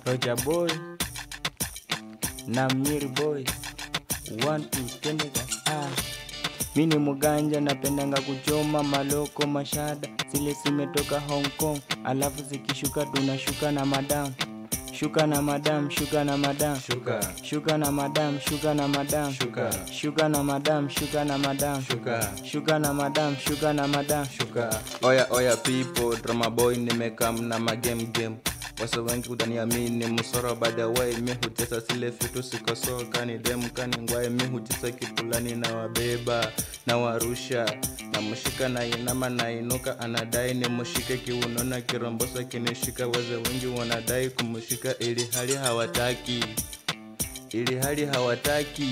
Roger boy na Mnyiri boy one two twende ah. Mi ni muganja napendanga kuchoma maloko mashada zile zimetoka Hong Kong, alafu zikishuka tunashuka na madam shuka na madam shuka na madam Shuka, shuka na madam shuka na madam shuka, shuka na madam shuka na madam shuka, shuka na madam shuka na madam shuka. Oya oya people, drama boy nimekam na magame game. Wasa wengi utaniamini musoro by the way mi hutesa zile vitu sikoso kani dem kani ngwae mi hutesa kipulani na wabeba na warusha na mshika na inama na inuka anadai ni mshike kiunona kirombosa kinishika waze wengi wanadai kumshika ili hali hawataki ili hali hawataki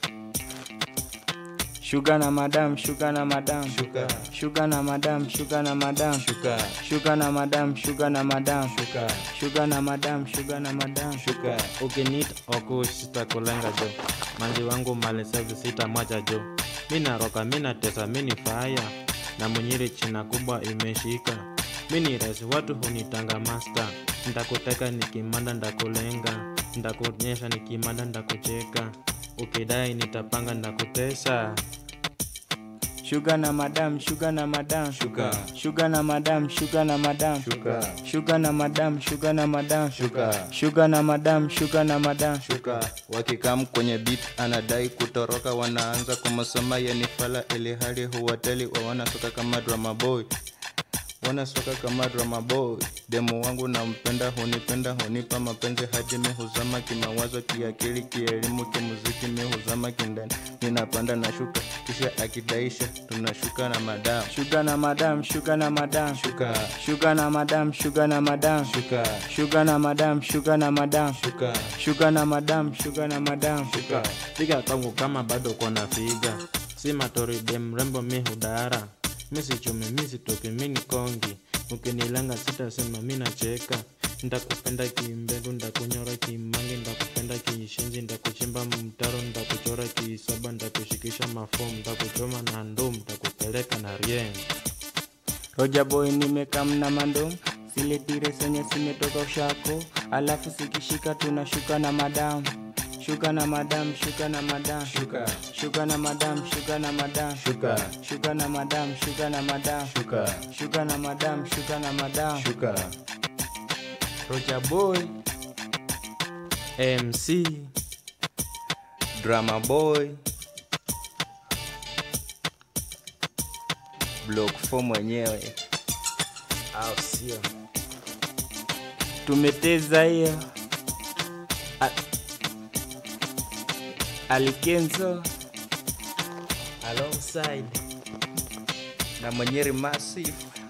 shuka na madam shuka na madam shuka shuka na madam shuka na madam shuka shuka na madam shuka na madam shuka shuka na madam shuka na madam shuka ukinit okush sitakulenga jo manzi wangu malesevi sitamwacha jo mi naroka mi natesa mi ni faya na munyiri china kubwa imeshika mi ni res watu hunitanga masta ndakuteka nikimanda ndakulenga ndakunyesha nikimanda ndakucheka ukidai nitapanga ndakutesa shuka na madam shuka na madam shuka shuka na madam shuka na madam shuka shuka na madam shuka na madam shuka shuka na madam shuka na madam shuka wakikam kwenye beat anadai kutoroka wanaanza kumsema yenifala ili hali huwateli wa wanasoka kama drama boy wanasoka kama drama boy demu wangu nampenda hunipenda hunipa mapenzi hadi mi huzama kimawazo kiakili kielimu kimuziki mi huzama kindani ninapanda na shuka kisha akidaisha tunashuka na madam shuka na madam shuka na madam shuka shuka na madam shuka na madam shuka shuka na madam shuka na madam shuka shuka na madam shuka na madam shuka piga kwangu kama bado kona figa si matori dem rembo mi hudara mi sichumi mi sitoki mi ni kongi ukinilenga sitasema mi nacheka ndakupenda kimbegu ndakunyora kimangi ndakupenda kiishenzi ndakuchimba mtaro ndakuchora kiisaba ndakushikisha mafom ndakuchoma na ndum ndakupeleka na rieng Roja boy nimekam na mandom zile tire zenye zimetoka ushako, alafu zikishika tunashuka na madam shuka na madam shuka na madam shuka shuka na madam shuka na madam shuka shuka na madam shuka na madam shuka shuka na madam shuka na madam shuka Roja boy mc drama boy block 4 mwenyewe au sio tumeteza hiyo A- Alikenzo alongside na mwenyeri massive